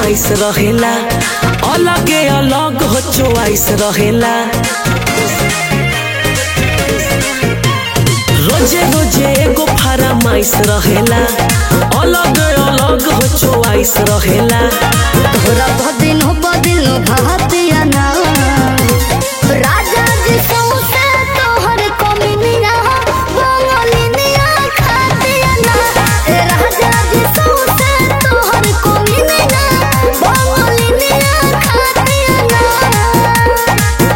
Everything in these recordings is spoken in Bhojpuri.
फरमाइश रहेला अलगे अलग हो चोइस रहेला रोजे रोजे एगो फरमाइश रहेला अलग अलग हो चोइस रहेला तोरा बदिन हो बदिन भातिया ना राजा जी सौसे तोहर कमिनिया बंगलिनिया खातिया ना ए राजा जी सौसे तोहर कमिनिया बंगलिनिया खातिया ना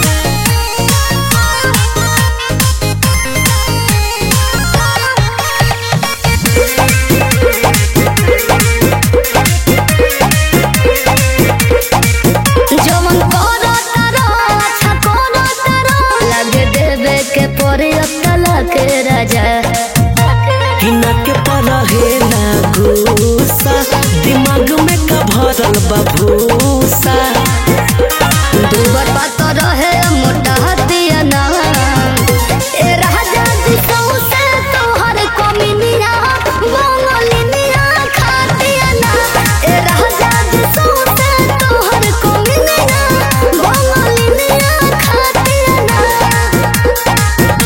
जमन करो तारो अच्छा करो तारो लगे देवे के परे अक्कला के राजा किना के परहेला गुस्सा दिमाग में का भरल बा भूसा दूबर बात रहे मोटा हतिया ना ए राजा जी सौसे तोहर कमिनिया बंगलिनिया खातिया ना ए राजा जी सौसे तोहर कमिनिया बंगलिनिया खातिया ना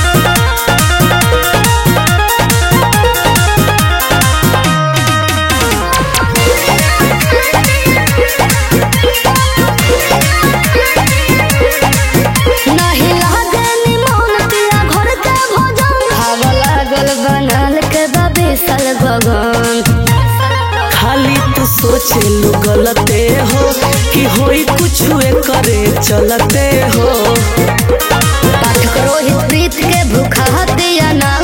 नहीं लागे निमन पिया घर के भजन हवा लागल बनल के बाबी सल गगन खाली तू सोचे लो गलते हो कि होई कुछ करे चलते हो पाठक रोहित प्रीत के भूखा हतिया ना